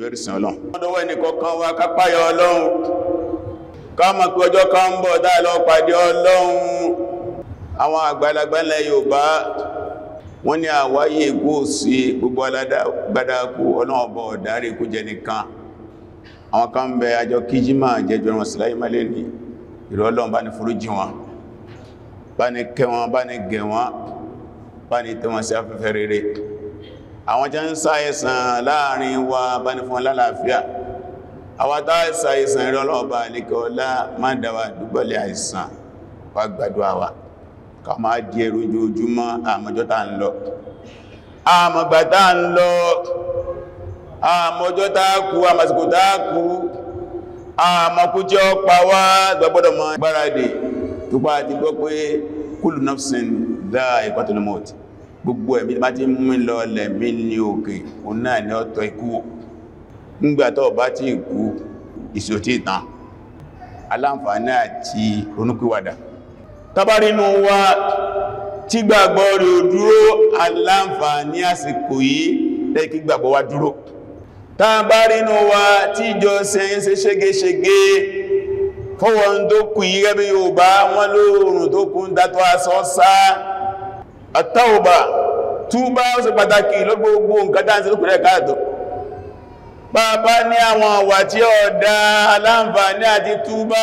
ẹrùsìn ọlọ́run ọdọ́wọ́ ẹnìkọ̀ọ̀kan wa kápáyọ ọlọ́run ká mọ̀ pé ọjọ́ kan ń bọ̀ dáa lọ pàdé ọlọ́run àwọn àgbàlagbà ilẹ̀ Yorùbá wọ́n ní àwáyé ikú sí gbogbo alágbàdákú ọlọ́run ọba ọ̀dárí ikú jẹ nìkan àwọn kan ń bẹ àjọ kíjímà jẹjọ wọn síláyé mẹ́lẹ́ ní ìrọ̀ ọlọ́run bá ní foríjì wọn bá ní kẹ́ wọn bá ní gẹ̀ wọn bá ní tẹ́ wọn sí afẹ́fẹ́ rere àwọn jẹ́ ń sáyẹ̀sàn láàrin wa bá ní fún wọn lálàáfíà àwọn táìsà ìsàn ìrọ̀ ọlọ́run bá ní kẹ́ ọlá má dáwà dúgbọ́lẹ̀ àìsàn wá gbàdúrà wa ká máa di ẹrù ojoojúmọ́ àmọ́jọ́ tá ń lọ àmọ́gbà tá ń lọ àmọ́jọ́ tá kú àmàsìkò tá kú àmọ́kú jẹ́ ọpa wá gbọ́gbọ́dọ̀ mọ́ gbáradì tó pá ti gbọ́ pé kullu nafsin dha'iqatul maut gbogbo ẹ̀mí bá ti mú lọ lẹ̀mí ní òkè òun náà ni ọ̀tọ̀ ikú nígbàtọ̀ bá ti kú ìsòtí ìtàn aláǹfààní àti ronúpìwàdà tàbárínú wa tí gbàgbọ́ rẹ̀ ò dúró aláǹfààní àsìkò yìí lẹ́kí gbàgbọ́ wa dúró tàbárínú wa tí ìjọ sẹ́yìn ṣe ṣégeṣége fọ́wọ́n tó kù yí rẹ́bí Yorùbá wọn lóòrùn tó kù ń dátọ́ asọ́ sá àtàwòbà túbá ó ṣe pàtàkì lọ́gbogbo nǹkan dáńsí lókùnrẹ́ káàtọ̀ bàbá ní àwọn àwà tí ọ̀dá aláǹfààní àti túbá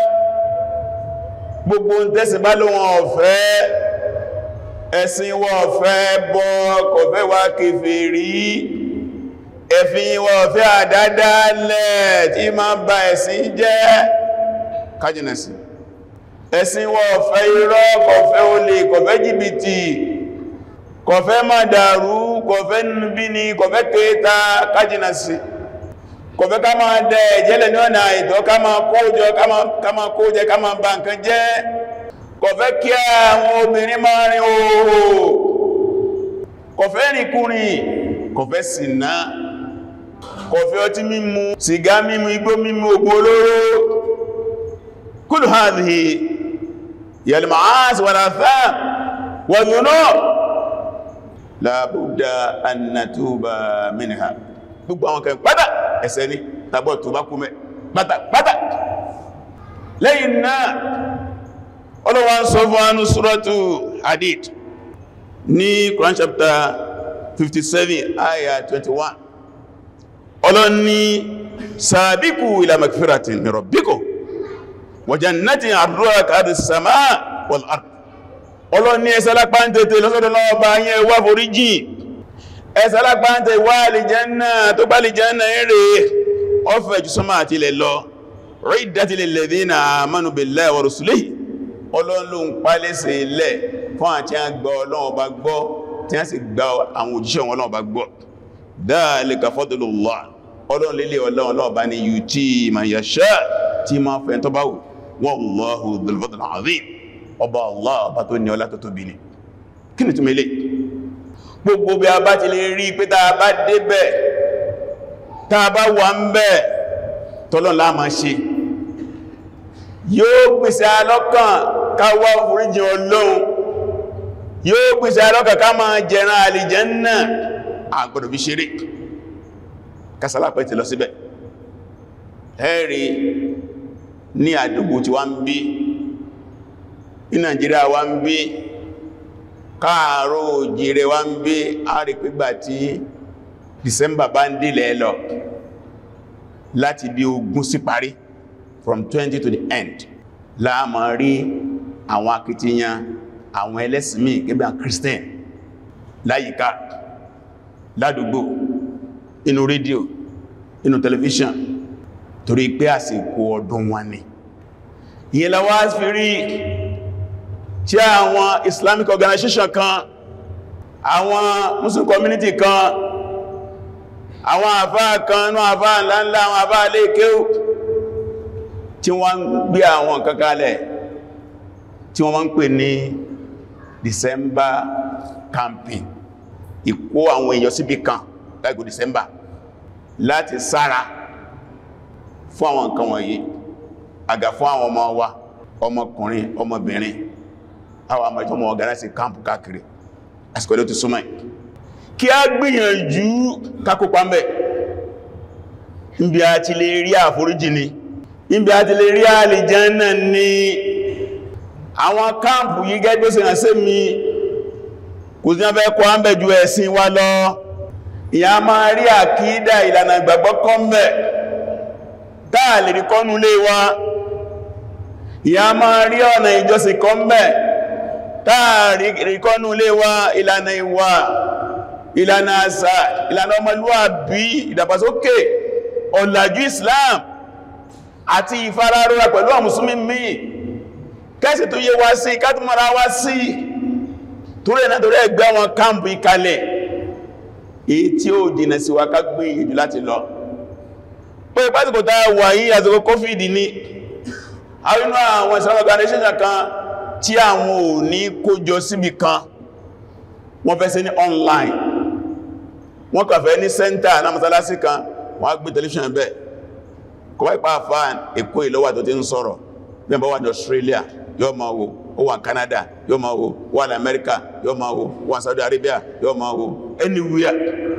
gbogbo ń tẹ́sì bá ló wọn ọ̀fẹ́ ẹ̀sìn wọn ọ̀fẹ́ bọ́ kọ̀fẹ́ wá kèfèrí ẹ̀fin wọn ọ̀fẹ́ àdádálẹ̀ tí ma ń ba ẹ̀sìn jẹ́ kájínẹ̀sì ẹ̀sìn wọn ọ̀fẹ́ irọ́ kọ̀fẹ́ olè kọ̀fẹ́ jìbìtì kọ̀fẹ́ má dàrú kọ̀fẹ́ níbíni kọ̀fẹ́ kéta kájínẹ̀sì kọ̀fẹ́ ká máa dẹ ìjẹ́lẹ̀ ní ọ̀nà ìtọ́ ká máa kójọ ká máa kójẹ ká máa bà nǹkan jẹ́ kọ̀fẹ́ kí àwọn obìnrin máa rin oòrò kọ̀fẹ́ rìnkúrìn kọ̀fẹ́ ṣìnà kọ̀fẹ́ ọtí mímu sìgá mímu igbó mímu ògùn olóró kullu hadhihi yal ma'asi wal atham wa dhunub la budda an natuba minha gbogbo àwọn kan pátá ẹ̀ṣẹ̀ ni tàbọ̀ tó bá kú mẹ́ pátá pátá lẹ́yìn náà ọlọ́wà ń sọ fún anú suratu hadid ní Quran chapter 57 ayah 21 ọlọ́ni sàbíkù ila magfiratin min rabbikum wa jannatin arduha ka'ardis samaa wal ard ọlọ́ni ẹsẹ́ lápá ń tètè lọ́sọ́dọ̀ lọ́wọ́ bá yẹn wá foríjì ẹsẹ̀ alágbáńtẹ̀ wà àlìjẹ́nà tó bá àlìjẹ́nà eré ọfẹ́ jù sọ́mà àti ilẹ̀ lọ riddat lil ladhina amanu billahi wa rusulihi ọlọ́run pálẹ́sẹ̀ ilẹ̀ fún àti a gbọ́ ọlọ́run bá gbọ́ tí a sì gba àwọn òjíṣẹ́ wọn ọlọ́run bá gbọ́ dhalika fadlullah ọlọ́run lélẹ̀ ọlọ́run bá ní yuti man yasha tí ma fẹ́ tó bá wù wallahu dhul fadlil azim ọba Allah ọba tó ní ọlá tó tóbi ni kí ni túnmẹ́lẹ̀ gbogbo bí a bá ti lè rí pé tàà bá débẹ̀ tàà bá wà ń bẹ̀ tọ́lọ́n láàmà ṣe yóò pèsè alọ́kàn káwà oríjìn ọlọ́run yóò pèsè alọ́kàn ká máa jẹran àlìjánnà àgbọ̀dọ̀ fi ṣeré kásàlápẹ́ ti lọ síbẹ̀ ẹ̀rí ní àdúgbò tí wá ń bí ní Nàìjíríà wá ń bí káàrò òjìrẹ wá ń bí àrí pígbà tí December bá ń dìlẹ̀ lọ láti bí ogún sí parí from 20 to the end láàmà rí àwọn akitiyan àwọn ẹlẹ́sìnmí gẹ́gẹ́ àwọn Christian láyìíká ládùúgbò inú rédíò inú tẹlifíṣàn torí pé àsìkò ọdún wọn ni ìyẹn la wá fi rí tí àwọn Islamic organization kan àwọn Muslim community kan àwọn àfáà kan ní àfáà ńláńlá àwọn àfáà lè kéw tí wọ́n ń gbé àwọn kankalẹ̀ tí wọ́n máa ń pè ní December camping ìkó àwọn èèyàn síbì kan láìkò December láti sára fún àwọn nǹkan wọ̀nyí àgà fún àwọn ọmọ wa ọmọkùnrin ọmọbìnrin àwọn àmà ìtọ́mọ̀ ọ̀gáráṣì káàmpù káàkiri àsìkò ilé ti súnmọ́ kí a gbìyànjú kákópa mẹ́ níbi a ti lè rí àforíjì ni níbi a ti lè rí àlìjánà ni àwọn káàmpù yí gẹ́gbẹ́ sí ránṣẹ́ mi kò sí ọfẹ́ kọ́ ámbẹ̀jú ẹ̀sìn wa lọ ìyá máa rí àkídà ìlànà ìgbàgbọ́ kọ́mẹ̀ táà lè rí kọ́nú lé wa ìyá máa rí ọ̀nà ìjọsìn kọ́mẹ̀ táà rí kọ́nú lé wa ìlànà ìwà ìlànà àṣà ìlànà ọmọlúwàbí ìdàgbàsókè ọ̀làjú Islam àti ìfararora pẹ̀lú àwọn mùsùlùmí míì kẹ́sì tó yé wá sí kátùmọ̀ra wá sí torí ẹ̀nà torí ẹgbẹ́ wọn káàmpù ìkalẹ̀ èyí tí ó jìnà sí wa ká gbé ìjù láti lọ pé pásìkò tá wà yí àsìkò COVID ní àwọn inú àwọn Islamic organization kan tí àwọn ò ní kójọ síbi kan wọ́n fẹ́ sí ní online wọ́n kàn fẹ́ ní center náà mọ́sálásí kan wọ́n á gbé television bẹ́ẹ̀ kọ́ wá ipá àfáàn èkó ìlọ́wà tó ti ń sọ̀rọ̀ bí ẹ̀bọ̀ wà ní Australia yóò máa wo ó wà Canada yóò máa wo wà ní America yóò máa wo wà Saudi Arabia yóò máa wo anywhere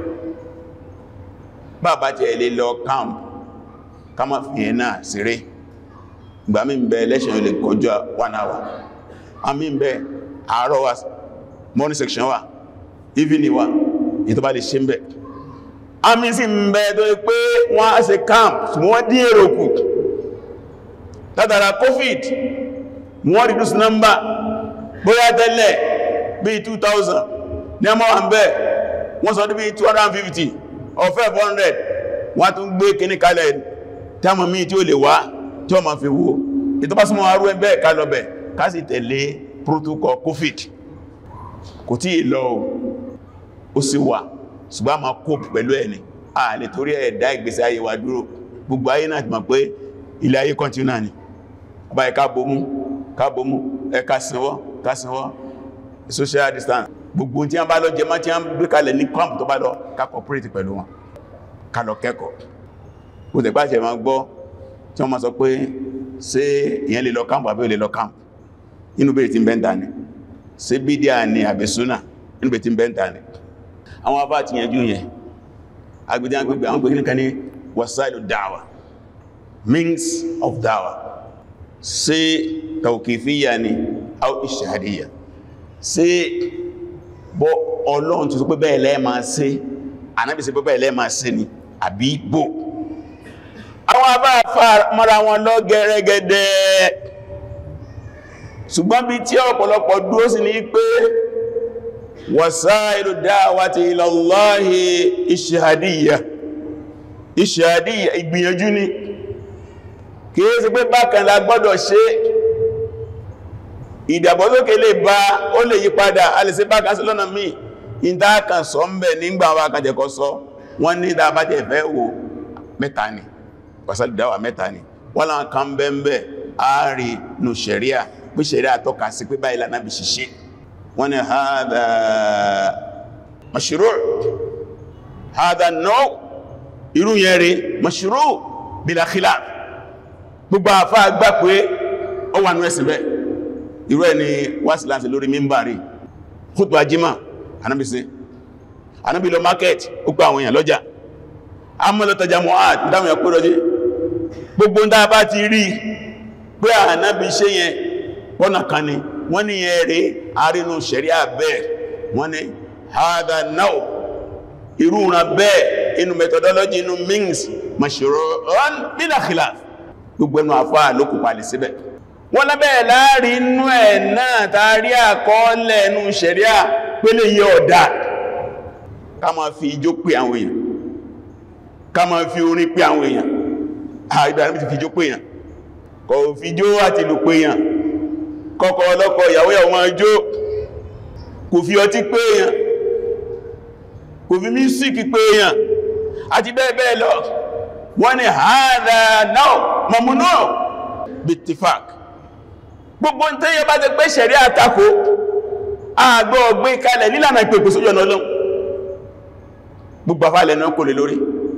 bàbá jẹ́ ilé lọ camp ká má fi ẹ̀ náà síré ìgbà mí ń bẹ election ilé kọjá one hour a mí ń bẹ àárọ̀ wa morning section wa evening wa ìtọ́ bá lè ṣe ń bẹ a mí sí ń bẹ tó pé wọ́n á ṣe camp wọ́n dín èrò kù látara covid wọ́n reduce number bóyá tẹ́lẹ̀ bí 2000 ní ọmọ wọn bẹ́ wọ́n sọ bí 250 or 500 wọ́n tún gbé kíní kalẹ̀ tí a mọ̀ mí tí ó lè wá tí ó ma fi wó ìtọ́pásímọ̀ arú ẹgbẹ́ kalọ̀bẹ̀ ká sì tẹ̀lé protocol covid kò tí ì lọ ó sì wà ṣùgbọ́n ma cope pẹ̀lú ẹni a lè torí ẹ̀dá ìgbésí ayé wa dúró gbogbo ayé náà ti mọ̀ pé ilé ayé continue náà ni ọba ẹ̀ká bomú kábòmú ẹka sinwọ́ kásínwọ́ social distance gbogbo tí a bá lọ jẹ má tí a ń gbé kalẹ̀ ní camp tó bá lọ ká cooperate pẹ̀lú wọn ká lọ kẹ́kọ̀ọ́ ó tẹ̀ pàṣẹ ma gbọ́ tí wọ́n ma sọ pé ṣé ìyẹn lè lọ camp àbí ò lè lọ camp inú bèèrè tí ń bẹ́ntà ni ṣé bídíà ni àbẹ̀súnà inú bèèrè tí ń bẹ́ntà ni àwọn afá ti yẹnjú yẹn agbèdè agbègbè àwọn gbègbè kan ní wasailu da'wa means of da'wa ṣé tàùkìfíyà ni au ìṣàdíyà ṣé bọ́ ọlọ́run ti sọ pé bẹ́ẹ̀ lẹ́ máa ṣe ànábì sí pé bẹ́ẹ̀ lẹ́ máa ṣe ni àbí bò àwọn abá mọ́ra wọn lọ gẹ́rẹ́gẹ́dẹ́ ṣùgbọ́n bí tí ọ̀pọ̀lọpọ̀ dúró sí ní pé wasailu da'wati ila Allahi ìṣàdíyà ìṣàdíyà ìgbìyànjú ni kìí sí pé bákan la gbọ́dọ̀ ṣe ìdàgbàsókè lè bá ó lè yí padà a lè ṣe bákan sí lọ́nà míì ìdákan sọ ń bẹ̀ nígbà wa kàjẹ̀kọ́ sọ wọ́n ní ìdábájẹ̀ ìfẹ́ wo mẹ́ta ni pàṣàlìdáwà mẹ́ta ni wọ́n láwọn kan bẹ́ẹ̀bẹ́ ààrí nù ṣẹ̀ríà pé ṣẹ̀ríà tọ́ka sí pé báyìí lànà bí ṣiṣẹ́ wọ́n ní hadha mashru' hadha naw irú yẹn rí mashru' bila khilaf gbogbo àfá gbà pé ó wà ní ẹ̀sìn bẹ́ irú ẹni wáṣí láti lórí mímbàrí khutbah jímà anábìsí anábì lọ market ó pa àwọn èèyàn lọ́jà amọ́lọ́tajà mohad dáwọn èèyàn pẹ́rọ jí gbogbo ń bá ti rí pé ànábì ṣe yẹn pọ́nà kan ni wọ́n ní yẹn rí àrínú ṣẹ̀ríà bẹ́ẹ̀ wọ́n ní hadha náà irú ran bẹ́ẹ̀ inú methodology inú means mashru'un bila khilaf gbogbo ẹnu àfáà ló kò palẹ̀ síbẹ̀ wọ́n lábẹ́ láàrin inú ẹ̀ náà tàrí àkọọ́lẹ̀ ẹnu ṣẹ̀ríà pélé yẹ ọ̀dá ká ma fi ijó pé àwọn èèyàn ká ma fi orin pé àwọn èèyàn àìbà ní fi ijó pé èèyàn kò fi ijó àti lù pé èèyàn kọ́kọ́ ọlọ́kọ ìyàwó ìyàwó máa jó kò fi ọtí pé èèyàn kò fi mísíkì pé èèyàn àti bẹ́ẹ̀ bẹ́ẹ̀ lọ wọ́n ni hádà náà mọ̀múnú bitifak gbogbo ń tẹ́yẹ bá ti pé ṣẹ̀rí àtakò àgbọ́ ọgbé kalẹ̀ nílànà ìpèpè sójú ọ̀nà ọlọ́run gbogbo afálẹ̀ náà kò lè lórí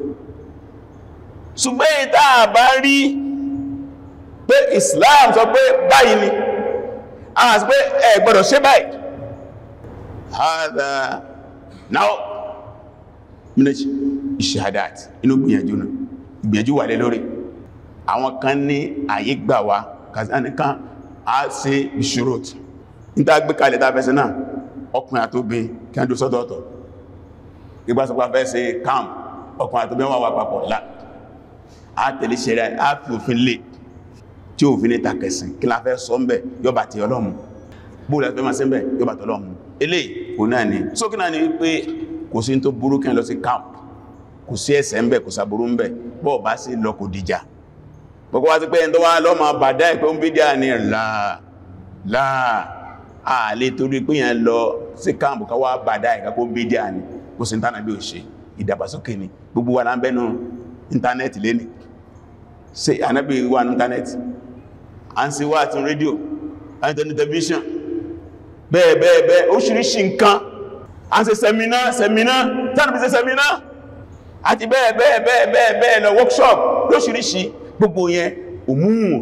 ṣùgbẹ́ ìta àbá rí pé Islam sọ pé báyìí ni a sì pé ẹ gbọ́dọ̀ ṣe báyìí hádà náà méjì ìṣẹ́hàdáàtì inú gbìyànjú náà ìgbẹ̀jú wà lé lórí àwọn kan ní àyè gbà wá kàzánìkan a ṣe ìṣòro níta gbé kalẹ̀ tá fẹ́sẹ̀ náà ọkùnrin àtóbi kí a dó sọ́dọ̀ọ̀tọ̀ ìgbà sọpá fẹ́ ṣe camp ọkùnrin àtóbi wọ́n wà papọ̀ lá a tẹ̀lé ṣẹlẹ̀ a fi òfin lè tí òfin ní takẹsìn kí la fẹ́ sọ mbẹ̀ yọba ti ọlọ́mù bóòlù ẹgbẹ́ máa sẹ́mbẹ̀ yọba ti ọlọ́mù eléyìí kò náà ni sókè náà ni wípé kò sí tó burú kí lọ sí camp kò sí ẹ̀ṣẹ̀ ń bẹ̀ kò sàbúrú ń bẹ̀ bọ́ọ̀ bá sí lọ kò dìjà gbogbo wá sí pé ẹni tó wá lọ́mọ bàdá ìpé ń bídíà ní láà láà ààlè torí pé yẹn lọ sí káàmù ká wá bàdá ìká kó bídíà ní kò sí ìntánà bí ò ṣe ìdàgbàsókè ni gbogbo wa lábẹ́nu íntánẹ́ẹ̀tì lénìí sí ànábì wà ní íntánẹ́ẹ̀tì à ń sí wá àti rédíò àti tẹlifíṣàn bẹ́ẹ̀ bẹ́ẹ̀ bẹ́ẹ̀ oríṣiríṣi nǹkan à ń ṣe sẹmínà sẹmínà tánàbí ṣe sẹmínà àti bẹ́ẹ̀ bẹ́ẹ̀ bẹ́ẹ̀ bẹ́ẹ̀ bẹ́ẹ̀ lọ workshop lóṣìíríṣìí gbogbo yẹn òmúhùn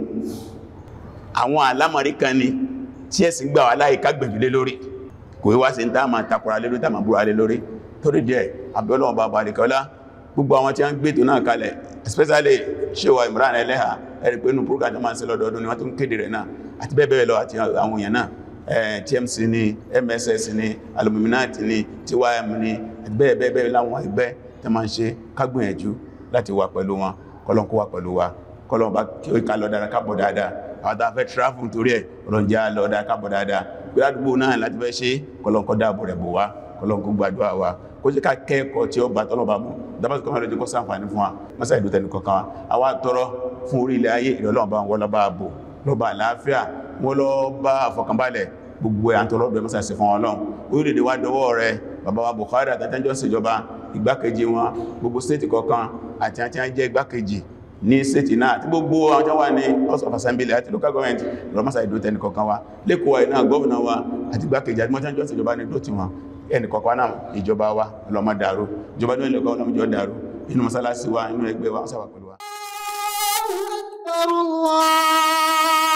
àwọn alámọ̀rí kan ni tí ẹ̀sìn gbà wà láì ká gbẹ̀jùlé lórí kò wíwá sí tá ma takura lé lórí tá ma búra lé lórí torí díẹ̀ abẹ́lọ́wọ́ bá balikọ́lá gbogbo àwọn tí a ń gbé tó náà kalẹ̀ especially ṣíwà Imran Eleha ẹ̀rì pé inú program tó máa ń ṣe lọ́dọọdún ni wọ́n tó ń kéde rẹ̀ náà àti bẹ́ẹ̀ bẹ́ẹ̀ lọ àti àwọn èèyàn náà TMC ni MSS ni Aluminat ni TYM ni bẹ́ẹ̀ bẹ́ẹ̀ bẹ́ẹ̀ láwọn ẹgbẹ́ tó máa ń ṣe kágbìyànjú láti wà pẹ̀lú wọn kọlọ́n kó wà pẹ̀lú wa kọlọ́n bá kí ó ká lọ dára kábọ̀ dáadáa àwọn tàà fẹ́ travel torí ẹ̀ kọlọ́n já lọ dára kábọ̀ dáadáa pé àdúgbò náà láti fẹ́ ṣe kọlọ́n kó dáàbò rẹ̀ bò wá kọlọ́n kó gbàdúrà wa kó jẹ́ ká kẹ́ẹ̀kọ́ tí ó bá tọ́lọ̀ bá mú dábàtí kọ́mọ́ lójú kó sáǹfàní fún wa mọ́sá ìlú tẹnu kọ̀kan wa àwa tọrọ fún orí ilẹ̀ ayé ìrọ̀lọ́wọ́ bá wọn lọ́ba àbò lọ́ba àlàáfíà wọn lọ bá àfọkànbalẹ̀ gbogbo ẹ̀ àtọ́lọ́bẹ̀ mọ́sá sí fún ọlọ́run orílẹ̀-èdè wa dọwọ́ rẹ̀ bàbá wa Buhari àtàtàjọ́ ìṣèjọba igbákejì wọn gbogbo stéètì kọ̀ọ̀kan àti àti àjẹ́ igbákejì ní stéètì náà tí gbogbo àwọn tó wà ní house of assembly àti local government lọ́mọ́sá ìdó tẹni kọ̀ọ̀kan wa lẹ́kọ̀ọ́ iná gọ́ọ̀nà wa àti igbákejì àti mọ́tàjọ́ ìṣèjọba ní dótì wọn ẹni kọ̀ọ̀kan náà ìjọba wa lọ́mọ dàrú ìjọba ní ilẹ̀kọ́ ọlọ́mọjọ́ dàrú inú mọ́sálásí wa inú ẹgbẹ́ wa sáwà pẹ̀lú wa الله